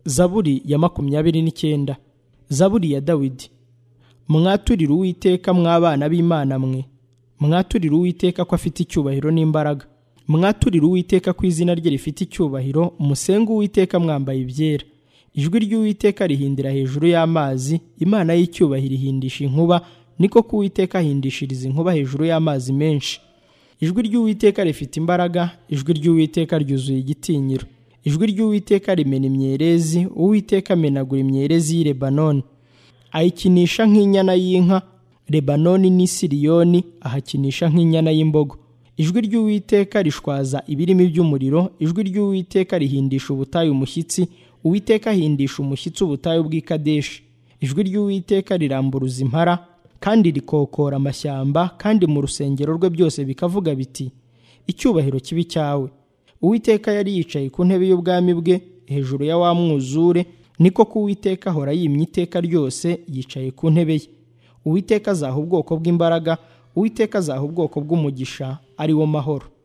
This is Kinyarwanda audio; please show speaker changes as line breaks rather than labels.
zaburi ya makumyabiri n'icyenda zaburi ya dawidi mwaturire uwiteka mw'abana b'imana mwe mwaturire uwiteka ko afite icyubahiro n'imbaraga mwaturire uwiteka ko izina rye rifite icyubahiro musenge uwiteka mwambaye ibyera ijwi ry'uwiteka rihindira hejuru y'amazi imana y'icyubahiro ihindisha inkuba niko ko uwiteka ahindishiriza inkuba hejuru y'amazi menshi ijwi ry'uwiteka rifite imbaraga ijwi ry'uwiteka ryuzuye igitinyiro ijwi ry'uwiteka rimena imyerezi uwiteka amenagura imyerezi y'i lebanoni ayikinisha nk'inyana y'inka lebanoni n'i siriyoni ahakinisha nk'inyana y'imbogo ijwi ry'uwiteka rishwaza ibirimi by'umuriro ijwi ry'uwiteka rihindisha ubutayu umushyitsi uwiteka ahindisha umushyitsi ubutayu bw'i kadeshi ijwi ry'uwiteka riramburuza impara kandi rikokora amashyamba kandi mu rusengero rwe byose bikavuga biti icyubahiro kibi cyawe uwiteka yari yicaye ku ntebe y'ubwami bwe hejuru ya wa mwuzure niko ko uwiteka ahora yimye iteka ryose yicaye ku ntebe ye uwiteka azaha ubwoko bw'imbaraga uwiteka azaha ubwoko bw'umugisha ari wo mahoro